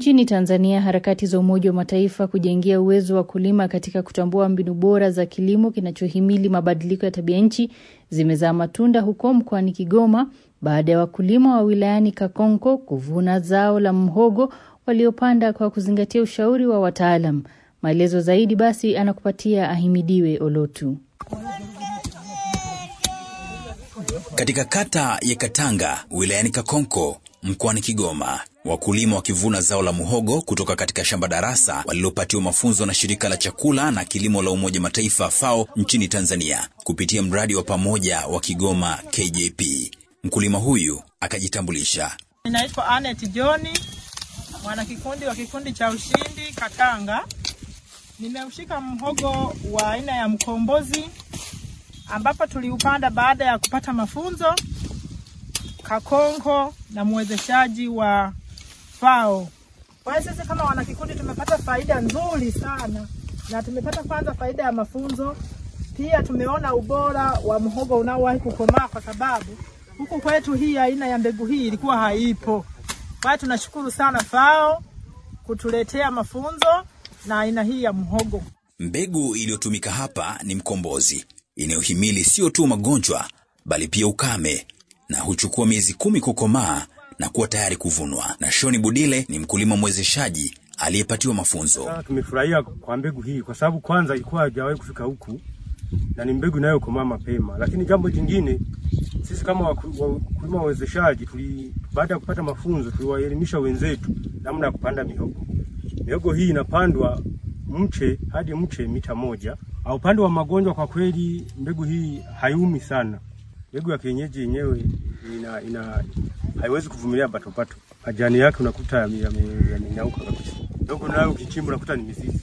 Nchini Tanzania, harakati za Umoja wa Mataifa kujengia uwezo wa kulima katika kutambua mbinu bora za kilimo kinachohimili mabadiliko ya tabia nchi zimezaa matunda huko mkoani Kigoma baada ya wakulima wa wilayani Kakonko kuvuna zao la mhogo waliopanda kwa kuzingatia ushauri wa wataalam. Maelezo zaidi basi anakupatia Ahimidiwe Olotu. Katika kata ya Katanga wilayani Kakonko mkoani Kigoma, wakulima wakivuna zao la muhogo kutoka katika shamba darasa walilopatiwa mafunzo na shirika la chakula na kilimo la Umoja Mataifa FAO nchini Tanzania kupitia mradi wa pamoja wa Kigoma KJP. Mkulima huyu akajitambulisha. Ninaitwa Anet John, mwanakikundi wa kikundi cha ushindi Katanga. Nimeushika mhogo wa aina ya mkombozi ambapo tuliupanda baada ya kupata mafunzo Kakonko na mwezeshaji wa FAO. Kwa hiyo sisi kama wanakikundi tumepata faida nzuri sana, na tumepata kwanza faida ya mafunzo, pia tumeona ubora wa mhogo unaowahi kukomaa, kwa sababu huku kwetu hii aina ya mbegu hii ilikuwa haipo. Kwa hiyo tunashukuru sana FAO kutuletea mafunzo na aina hii ya mhogo. Mbegu iliyotumika hapa ni mkombozi inayohimili sio tu magonjwa bali pia ukame na huchukua miezi kumi kukomaa na kuwa tayari kuvunwa. Na Shoni Budile ni mkulima mwezeshaji aliyepatiwa mafunzo. Sasa tumefurahia kwa mbegu hii kwa sababu kwanza ilikuwa haijawahi kufika huku na ni mbegu inayokomaa mapema. Lakini jambo jingine, sisi kama wakulima wawezeshaji, tuli baada ya kupata mafunzo tuliwaelimisha wenzetu namna ya kupanda mihogo. Mihogo hii inapandwa mche hadi mche mita moja. Au upande wa magonjwa, kwa kweli mbegu hii haiumi sana. Mbegu ya kienyeji yenyewe ina, ina haiwezi kuvumilia batobato. Majani yake unakuta yamenyauka kabisa. Mbegu nayo ukichimba unakuta ni mizizi.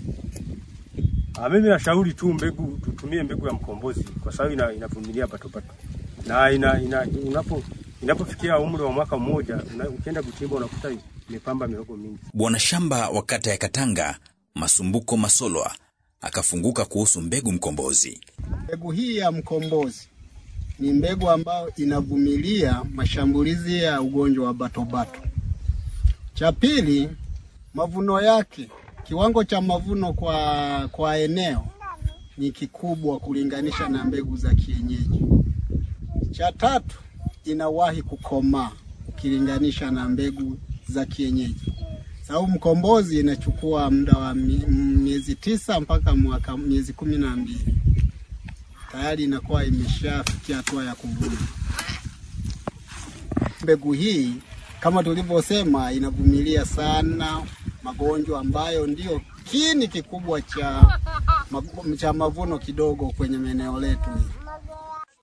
Ah, mimi nashauri tu mbegu tutumie mbegu ya mkombozi kwa sababu ina, inavumilia batobato. Na ina, ina, unapo inapofikia umri wa mwaka mmoja una, ukienda kuchimba unakuta imepamba mihogo mingi. Bwana shamba wa kata ya Katanga Masumbuko Masolwa akafunguka kuhusu mbegu mkombozi. Mbegu hii ya mkombozi ni mbegu ambayo inavumilia mashambulizi ya ugonjwa wa batobato. Cha pili, mavuno yake, kiwango cha mavuno kwa, kwa eneo ni kikubwa kulinganisha na mbegu za kienyeji. Cha tatu, inawahi kukomaa ukilinganisha na mbegu za kienyeji. Sababu mkombozi inachukua muda wa miezi tisa mpaka mwaka miezi kumi na mbili tayari inakuwa imeshafikia hatua ya kuvuna. Mbegu hii kama tulivyosema, inavumilia sana magonjwa ambayo ndio kiini kikubwa cha, cha mavuno kidogo kwenye maeneo letu hii.